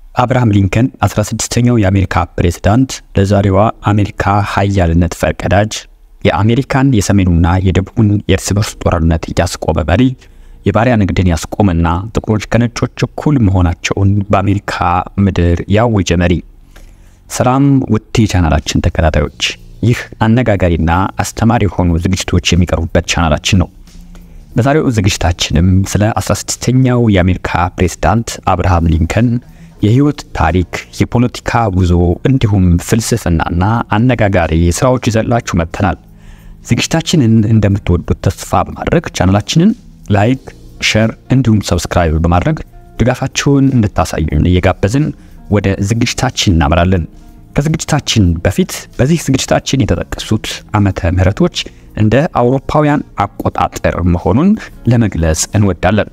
አብርሃም ሊንከን 16ኛው የአሜሪካ ፕሬዝዳንት፣ ለዛሬዋ አሜሪካ ሀያልነት ፈርቀዳጅ፣ የአሜሪካን የሰሜኑና የደቡቡን የእርስ በርስ ጦርነት ያስቆመ መሪ፣ የባሪያ ንግድን ያስቆመና ጥቁሮች ከነጮች እኩል መሆናቸውን በአሜሪካ ምድር ያወጀ መሪ። ሰላም ውድ የቻናላችን ተከታታዮች፣ ይህ አነጋጋሪና አስተማሪ የሆኑ ዝግጅቶች የሚቀርቡበት ቻናላችን ነው። በዛሬው ዝግጅታችንም ስለ 16ኛው የአሜሪካ ፕሬዝዳንት አብርሃም ሊንከን የህይወት ታሪክ፣ የፖለቲካ ጉዞ እንዲሁም ፍልስፍናና አነጋጋሪ ስራዎች ይዘላችሁ መጥተናል። ዝግጅታችንን እንደምትወዱት ተስፋ በማድረግ ቻናላችንን ላይክ፣ ሼር እንዲሁም ሰብስክራይብ በማድረግ ድጋፋችሁን እንድታሳዩን እየጋበዝን ወደ ዝግጅታችን እናመራለን። ከዝግጅታችን በፊት በዚህ ዝግጅታችን የተጠቀሱት ዓመተ ምህረቶች እንደ አውሮፓውያን አቆጣጠር መሆኑን ለመግለጽ እንወዳለን።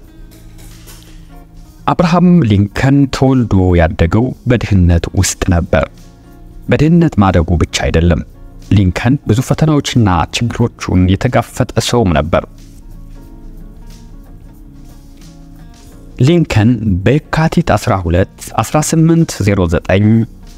አብርሃም ሊንከን ተወልዶ ያደገው በድህነት ውስጥ ነበር። በድህነት ማደጉ ብቻ አይደለም፣ ሊንከን ብዙ ፈተናዎችና ችግሮቹን የተጋፈጠ ሰውም ነበር። ሊንከን በየካቲት 12 1809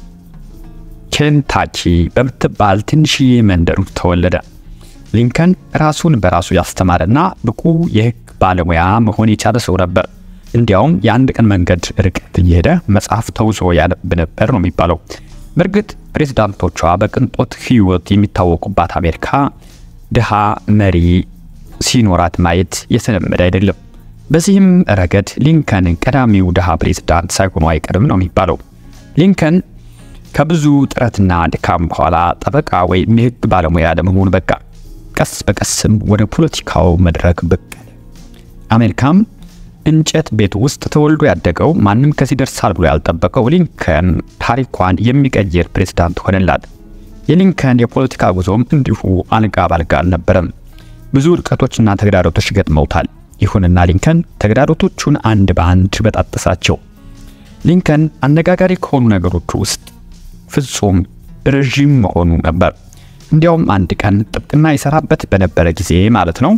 ኬንታኪ በምትባል ትንሽዬ መንደር ውስጥ ተወለደ። ሊንከን ራሱን በራሱ ያስተማረና ብቁ የሕግ ባለሙያ መሆን የቻለ ሰው ነበር። እንዲያውም የአንድ ቀን መንገድ ርቀት እየሄደ መጽሐፍ ተውሶ ያነብ ነበር ነው የሚባለው። በእርግጥ ፕሬዝዳንቶቿ በቅንጦት ሕይወት የሚታወቁባት አሜሪካ ድሃ መሪ ሲኖራት ማየት የተለመደ አይደለም። በዚህም ረገድ ሊንከን ቀዳሚው ድሃ ፕሬዝዳንት ሳይሆኑ አይቀርም ነው የሚባለው። ሊንከን ከብዙ ጥረትና ድካም በኋላ ጠበቃ ወይም የሕግ ባለሙያ ለመሆኑ በቃ። ቀስ በቀስም ወደ ፖለቲካው መድረክ ብቅ አሜሪካም እንጨት ቤት ውስጥ ተወልዶ ያደገው ማንም ከዚህ ደርሳል ብሎ ያልጠበቀው ሊንከን ታሪኳን የሚቀይር ፕሬዝዳንት ሆነላት። የሊንከን የፖለቲካ ጉዞም እንዲሁ አልጋ ባልጋ አልነበረም። ብዙ ውድቀቶችና ተግዳሮቶች ገጥመውታል። ይሁንና ሊንከን ተግዳሮቶቹን አንድ በአንድ በጣጠሳቸው። ሊንከን አነጋጋሪ ከሆኑ ነገሮች ውስጥ ፍጹም ረዥም መሆኑ ነበር። እንዲያውም አንድ ቀን ጥብቅና ይሰራበት በነበረ ጊዜ ማለት ነው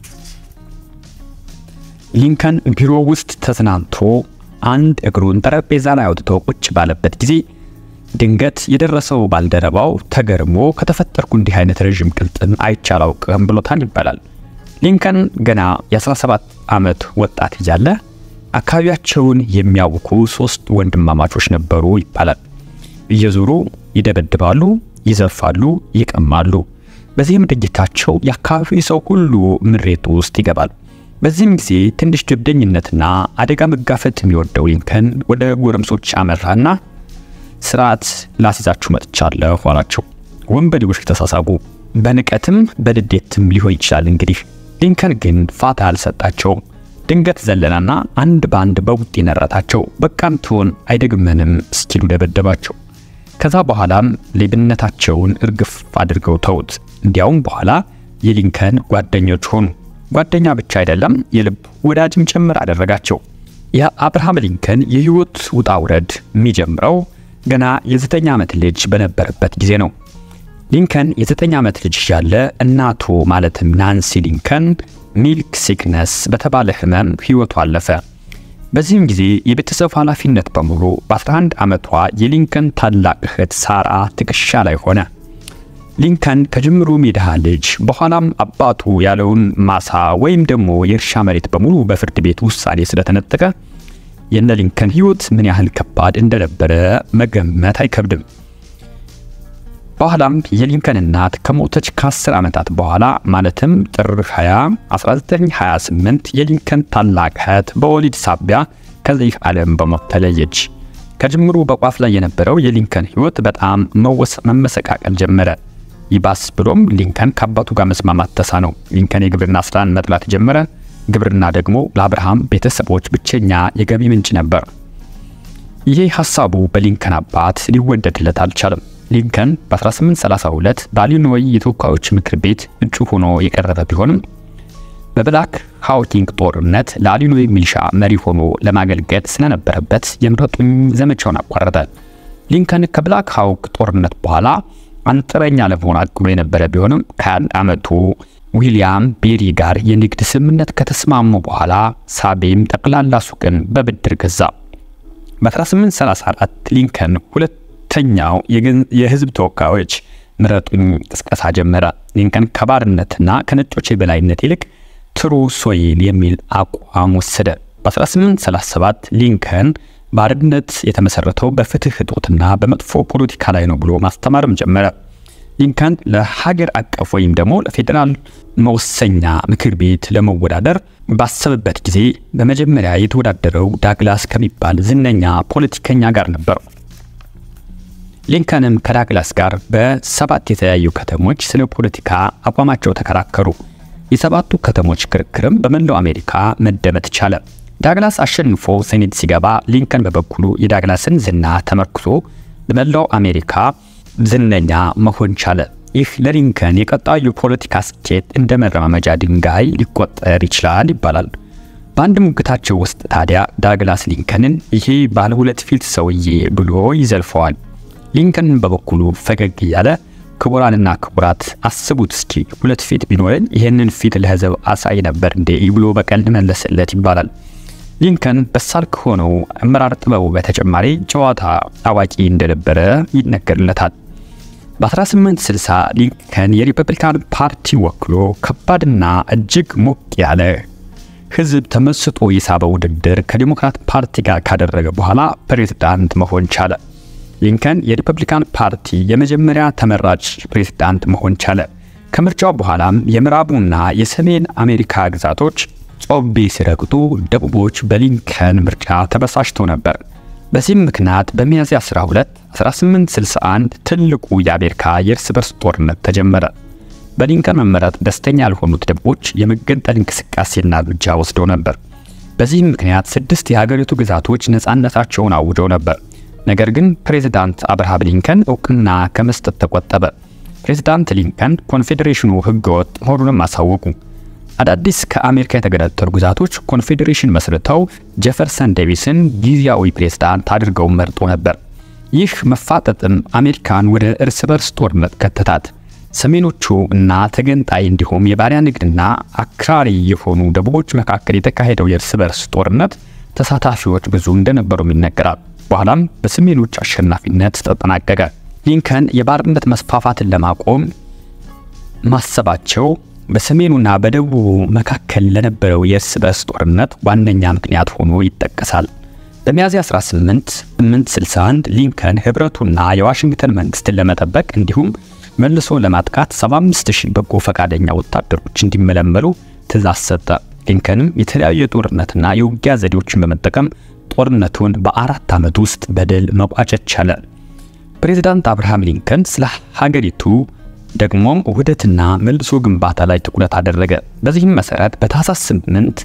ሊንከን ቢሮ ውስጥ ተዝናንቶ አንድ እግሩን ጠረጴዛ ላይ አውጥቶ ቁጭ ባለበት ጊዜ ድንገት የደረሰው ባልደረባው ተገርሞ ከተፈጠርኩ እንዲህ አይነት ረዥም ቅልጥም አይቼ አላውቅም ብሎታል ይባላል። ሊንከን ገና የ17 ዓመት ወጣት እያለ አካባቢያቸውን የሚያውኩ ሶስት ወንድማማቾች ነበሩ ይባላል። እየዞሩ ይደበድባሉ፣ ይዘርፋሉ፣ ይቀማሉ። በዚህም ድርጊታቸው የአካባቢው ሰው ሁሉ ምሬት ውስጥ ይገባል። በዚህም ጊዜ ትንሽ ጀብደኝነትና አደጋ መጋፈጥ የሚወደው ሊንከን ወደ ጎረምሶች አመራና ስርዓት ላስይዛችሁ መጥቻለሁ አላቸው። ወንበዴዎች ተሳሳቡ። በንቀትም በድዴትም ሊሆን ይችላል እንግዲህ። ሊንከን ግን ፋታ አልሰጣቸውም። ድንገት ዘለናና አንድ በአንድ በቡጢ ነረታቸው። በቃም ትሆን አይደግመንም እስኪሉ ደበደባቸው። ከዛ በኋላም ሌብነታቸውን እርግፍ አድርገው ተውት። እንዲያውም በኋላ የሊንከን ጓደኞች ሆኑ። ጓደኛ ብቻ አይደለም የልብ ወዳጅም ጭምር አደረጋቸው። የአብርሃም ሊንከን የህይወት ውጣ ውረድ የሚጀምረው ገና የዘጠኝ ዓመት ልጅ በነበረበት ጊዜ ነው። ሊንከን የዘጠኝ ዓመት ልጅ ያለ እናቱ ማለትም ናንሲ ሊንከን ሚልክ ሲክነስ በተባለ ህመም ህይወቱ አለፈ። በዚህም ጊዜ የቤተሰብ ኃላፊነት በሙሉ በ11 ዓመቷ የሊንከን ታላቅ እህት ሳራ ትከሻ ላይ ሆነ። ሊንከን ከጅምሩ የድሃ ልጅ በኋላም አባቱ ያለውን ማሳ ወይም ደግሞ የእርሻ መሬት በሙሉ በፍርድ ቤት ውሳኔ ስለተነጠቀ የነ ሊንከን ህይወት ምን ያህል ከባድ እንደነበረ መገመት አይከብድም። በኋላም የሊንከን እናት ከሞተች ከ10 ዓመታት በኋላ ማለትም ጥር 20 1928 የሊንከን ታላቅ እህት በወሊድ ሳቢያ ከዚህ ዓለም በሞት ተለየች። ከጅምሩ በቋፍ ላይ የነበረው የሊንከን ህይወት በጣም መመሰቃቀል ጀመረ። ይባስ ብሎም ሊንከን ከአባቱ ጋር መስማማት ተሳነው። ሊንከን የግብርና ስራን መጥላት ጀመረ። ግብርና ደግሞ ለአብርሃም ቤተሰቦች ብቸኛ የገቢ ምንጭ ነበር። ይሄ ሐሳቡ በሊንከን አባት ሊወደድለት አልቻለም። ሊንከን በ1832 በኢሊኖይ የተወካዮች ምክር ቤት እጩ ሆኖ የቀረበ ቢሆንም በብላክ ሃውኪንግ ጦርነት ለኢሊኖይ ሚሊሻ መሪ ሆኖ ለማገልገል ስለነበረበት የምረጡኝ ዘመቻውን አቋረጠ። ሊንከን ከብላክ ሃውክ ጦርነት በኋላ አንጥረኛ ለመሆን አቅዶ የነበረ ቢሆንም ከአንድ ዓመቱ ዊሊያም ቤሪ ጋር የንግድ ስምምነት ከተስማሙ በኋላ ሳቤም ጠቅላላ ሱቅን በብድር ገዛ። በ1834 ሊንከን ሁለተኛው የህዝብ ተወካዮች ምረጡኝ ቅስቀሳ ጀመረ። ሊንከን ከባርነትና ከነጮች የበላይነት ይልቅ ትሩ ሶይል የሚል አቋም ወሰደ። በ1837 ሊንከን ባርነት የተመሰረተው በፍትህ እጦትና በመጥፎ ፖለቲካ ላይ ነው ብሎ ማስተማርም ጀመረ። ሊንከን ለሀገር አቀፍ ወይም ደግሞ ለፌዴራል መወሰኛ ምክር ቤት ለመወዳደር ባሰበበት ጊዜ በመጀመሪያ የተወዳደረው ዳግላስ ከሚባል ዝነኛ ፖለቲከኛ ጋር ነበር። ሊንከንም ከዳግላስ ጋር በሰባት የተለያዩ ከተሞች ስለ ፖለቲካ አቋማቸው ተከራከሩ። የሰባቱ ከተሞች ክርክርም በመላው አሜሪካ መደመጥ ቻለ። ዳግላስ አሸንፎ ሴኔት ሲገባ ሊንከን በበኩሉ የዳግላስን ዝና ተመርክዞ በመላው አሜሪካ ዝነኛ መሆን ቻለ። ይህ ለሊንከን የቀጣዩ ፖለቲካ ስኬት እንደ መረማመጃ ድንጋይ ሊቆጠር ይችላል ይባላል። በአንድ ሙግታቸው ውስጥ ታዲያ ዳግላስ ሊንከንን ይሄ ባለ ሁለት ፊት ሰውዬ ብሎ ይዘልፈዋል። ሊንከን በበኩሉ ፈገግ እያለ ክቡራንና ክቡራት አስቡት እስኪ ሁለት ፊት ቢኖረን ይህንን ፊት ለሕዝብ አሳይ ነበር እንዴ ብሎ በቀልድ መለሰለት ይባላል። ሊንከን በሳል ከሆነው አመራር ጥበቡ በተጨማሪ ጨዋታ አዋቂ እንደነበረ ይነገርለታል። በ1860 ሊንከን የሪፐብሊካን ፓርቲ ወክሎ ከባድና እጅግ ሞቅ ያለ ሕዝብ ተመስጦ የሳበ ውድድር ከዲሞክራት ፓርቲ ጋር ካደረገ በኋላ ፕሬዝዳንት መሆን ቻለ። ሊንከን የሪፐብሊካን ፓርቲ የመጀመሪያ ተመራጭ ፕሬዝዳንት መሆን ቻለ። ከምርጫው በኋላም የምዕራቡና የሰሜን አሜሪካ ግዛቶች ጮቤ ሲረግጡ፣ ደቡቦች በሊንከን ምርጫ ተበሳጭተው ነበር። በዚህም ምክንያት በሚያዝያ 12 1861 ትልቁ የአሜሪካ የእርስ በርስ ጦርነት ተጀመረ። በሊንከን መመረጥ ደስተኛ ያልሆኑት ደቡቦች የመገንጠል እንቅስቃሴና እርምጃ ወስደው ነበር። በዚህም ምክንያት ስድስት የሀገሪቱ ግዛቶች ነፃነታቸውን አውጀው ነበር። ነገር ግን ፕሬዚዳንት አብርሃም ሊንከን እውቅና ከመስጠት ተቆጠበ። ፕሬዚዳንት ሊንከን ኮንፌዴሬሽኑ ህገወጥ መሆኑንም አሳወቁ። አዳዲስ ከአሜሪካ የተገነጠሉ ግዛቶች ኮንፌዴሬሽን መስርተው ጄፈርሰን ዴቪስን ጊዜያዊ ፕሬዝዳንት አድርገው መርጦ ነበር። ይህ መፋጠጥም አሜሪካን ወደ እርስ በርስ ጦርነት ከተታት። ሰሜኖቹ እና ተገንጣይ እንዲሁም የባሪያ ንግድና አክራሪ የሆኑ ደቡቦች መካከል የተካሄደው የእርስ በርስ ጦርነት ተሳታፊዎች ብዙ እንደነበሩም ይነገራል። በኋላም በሰሜኖች አሸናፊነት ተጠናቀቀ። ሊንከን የባርነት መስፋፋትን ለማቆም ማሰባቸው በሰሜኑና በደቡቡ መካከል ለነበረው የእርስ በርስ ጦርነት ዋነኛ ምክንያት ሆኖ ይጠቀሳል። በሚያዝያ 18 861 ሊንከን ህብረቱና የዋሽንግተን መንግስትን ለመጠበቅ እንዲሁም መልሶ ለማጥቃት 75000 በጎ ፈቃደኛ ወታደሮች እንዲመለመሉ ትእዛዝ ሰጠ። ሊንከንም የተለያዩ የጦርነትና የውጊያ ዘዴዎችን በመጠቀም ጦርነቱን በአራት ዓመት ውስጥ በድል መቋጨት ቻለ። ፕሬዚዳንት አብርሃም ሊንከን ስለ ሀገሪቱ ደግሞም ውህደትና መልሶ ግንባታ ላይ ትኩረት አደረገ። በዚህም መሰረት በታህሳስ 8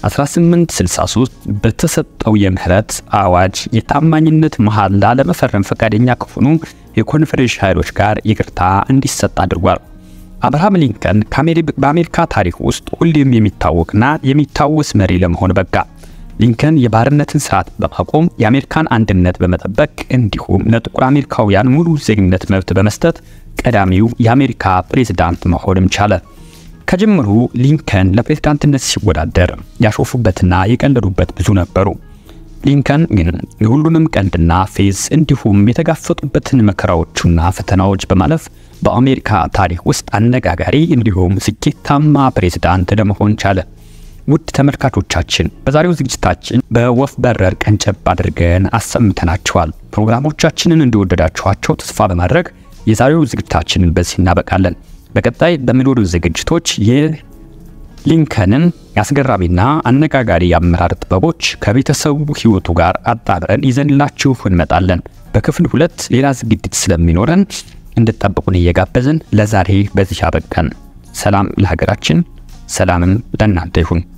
1863 በተሰጠው የምህረት አዋጅ የታማኝነት መሐላ ለመፈረም ፈቃደኛ ከሆኑ የኮንፌዴሬሽን ኃይሎች ጋር ይቅርታ እንዲሰጥ አድርጓል። አብርሃም ሊንከን በአሜሪካ ታሪክ ውስጥ ሁሌም የሚታወቅና የሚታወስ መሪ ለመሆን በቃ። ሊንከን የባርነትን ስርዓት በማቆም የአሜሪካን አንድነት በመጠበቅ እንዲሁም ለጥቁር አሜሪካውያን ሙሉ ዜግነት መብት በመስጠት ቀዳሚው የአሜሪካ ፕሬዝዳንት መሆንም ቻለ። ከጅምሩ ሊንከን ለፕሬዝዳንትነት ሲወዳደር ያሾፉበትና የቀለዱበት ብዙ ነበሩ። ሊንከን ግን የሁሉንም ቀልድና ፌዝ እንዲሁም የተጋፈጡበትን መከራዎቹና ፈተናዎች በማለፍ በአሜሪካ ታሪክ ውስጥ አነጋጋሪ እንዲሁም ስኬታማ ፕሬዝዳንት ለመሆን ቻለ። ውድ ተመልካቾቻችን በዛሬው ዝግጅታችን በወፍ በረር ቀንጨብ አድርገን አሰምተናችኋል። ፕሮግራሞቻችንን እንደወደዳችኋቸው ተስፋ በማድረግ የዛሬው ዝግጅታችንን በዚህ እናበቃለን። በቀጣይ በሚኖሩ ዝግጅቶች የሊንከንን አስገራሚና አነጋጋሪ የአመራር ጥበቦች ከቤተሰቡ ሕይወቱ ጋር አጣምረን ይዘንላችሁ እንመጣለን። በክፍል ሁለት ሌላ ዝግጅት ስለሚኖረን እንድጠብቁን እየጋበዝን ለዛሬ በዚህ አበቃን። ሰላም ለሀገራችን፣ ሰላምም ለእናንተ ይሁን።